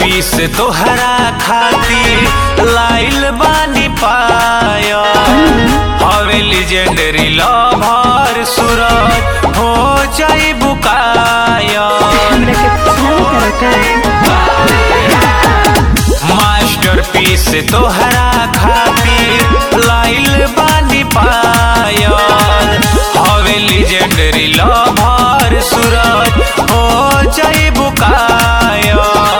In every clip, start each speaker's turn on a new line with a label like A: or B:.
A: पीस तोहरा खातिर लाइल बानी पाया हवे लेजेंडरी लवर सूरज हो जाई बुकाया
B: हमरा के पसंद करता
A: मास्टर पीस तोहरा खातिर लाइल बानी पाया हवे लेजेंडरी लवर सूरज हो जाई बुकाया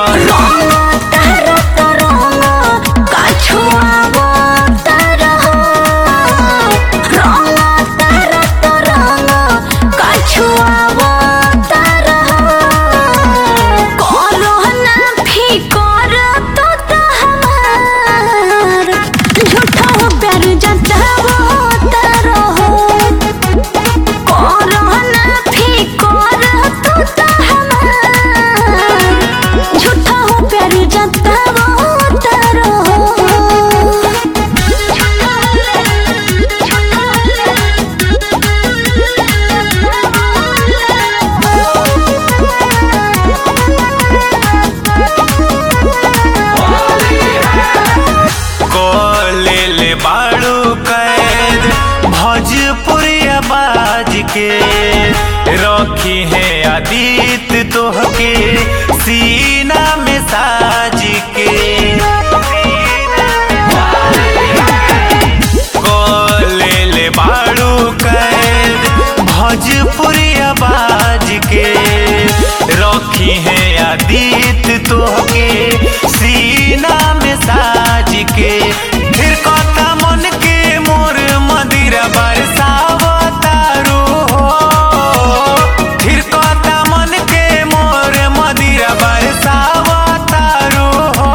B: झूठा हो प्यार जाता वो तारो
A: कोले ले बाड़ू कैद भोजपुरिया बाज के रखी है आदित्य तोहके सीना में साज के कोले ले बाड़ू कैद भोजपुरिया बाज के रखी है आदित्य तोहके सीना में साज के फिर कता मन के मोर मदिरा बरसावतारू हो फिर कता मन के मोर मदिरा बरसावतारू हो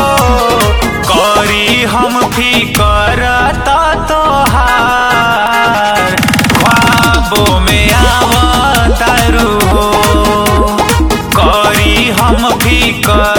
A: करी हम फिकर तोहार ख्वाबों में आवतारू हो करी हम फिकर